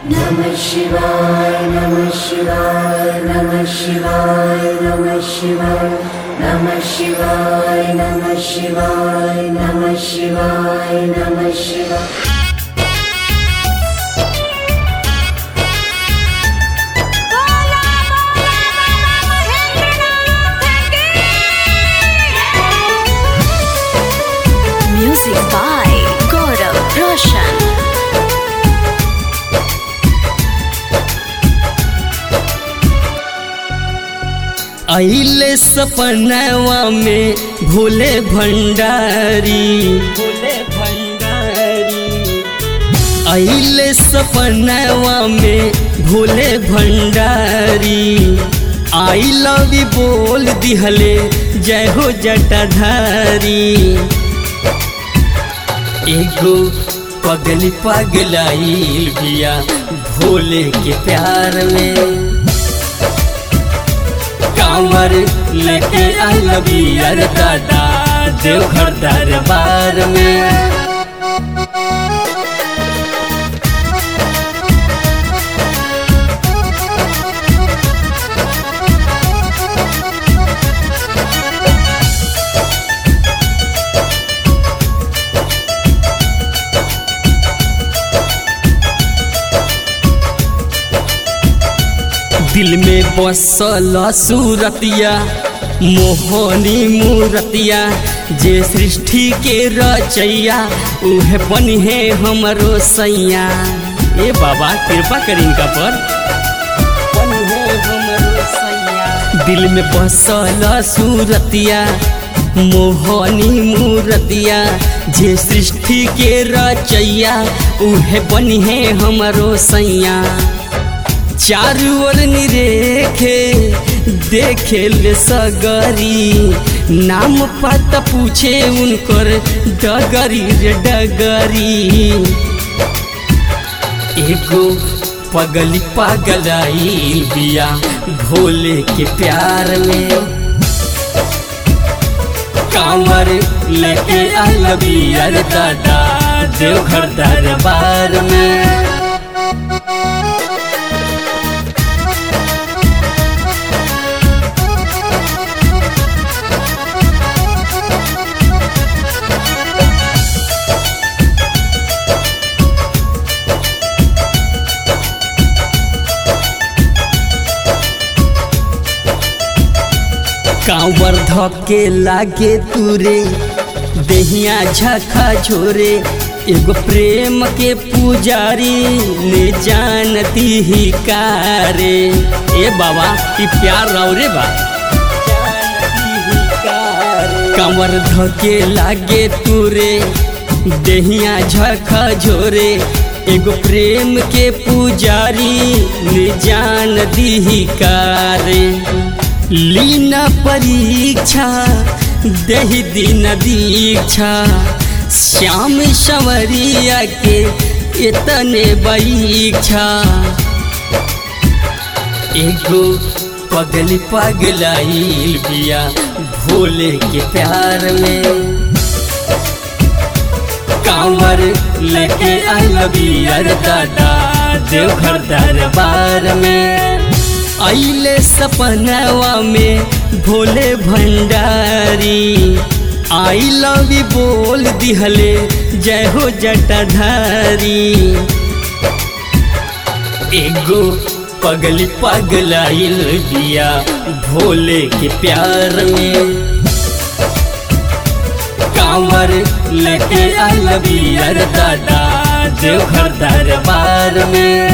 Namah Shivaya, Namah Shivaya, Namah Shivaya, Namah Shivaya, Namah Shivaya, Namah Shivaya, Namah Shivaya, Namah Shivaya. Music by Gaurav Roshan. अइले सपनवा में भोले भंडारी भोले भंडारी अइले सपनवा में Bhole Bhandari I love you बोल दिहले जय हो जटाधारी एगो पगली पगलाई बिया भोले के प्यार में कांवर लेके आइल बियर दादा देवघर दरबार में दिल में बसल सूरतिया मोहनी मूरतिया जे सृष्टि के रचैया उहे बनी है हमरो सैया ए बाबा कृपा करी इनका पर बनी है हमरो सैया दिल में बसल सूरतिया मोहनी मूरतिया जे सृष्टि के रचैया उहे बनी है हमरो सैया चारू ओर निरेखे देखे ले सगरी नाम पता पूछे उनकर डगरी रे डगरी एगो पगली पगलाई बिया भोले के प्यार में कांवर लेके आइल बियर दादा देवघर दरबार में कांवर धके लागे तुरे देहिया झखा झोरे एगो प्रेम के पुजारी ने जानती ही कारे ए बाबा ई प्यार राव रे बा कांवर धके लागे तुरे देहिया झखा झोरे एगो प्रेम के पुजारी ने जान दी कारे लीना परीक्षा दही दिन दीक्षा श्याम संवरिया के इतने परीक्षा एगो पगली पगलाई बिया भोले के प्यार में कांवर लेके आइल बियर दादा देवघर दरबार में आइले सपनवा में Bhole Bhandari I love you बोल दिहले जय हो जटाधारी एगो पगली पगलाइल बिया भोले के प्यार में कांवर लेके आइल बियर दादा देवघर दरबार में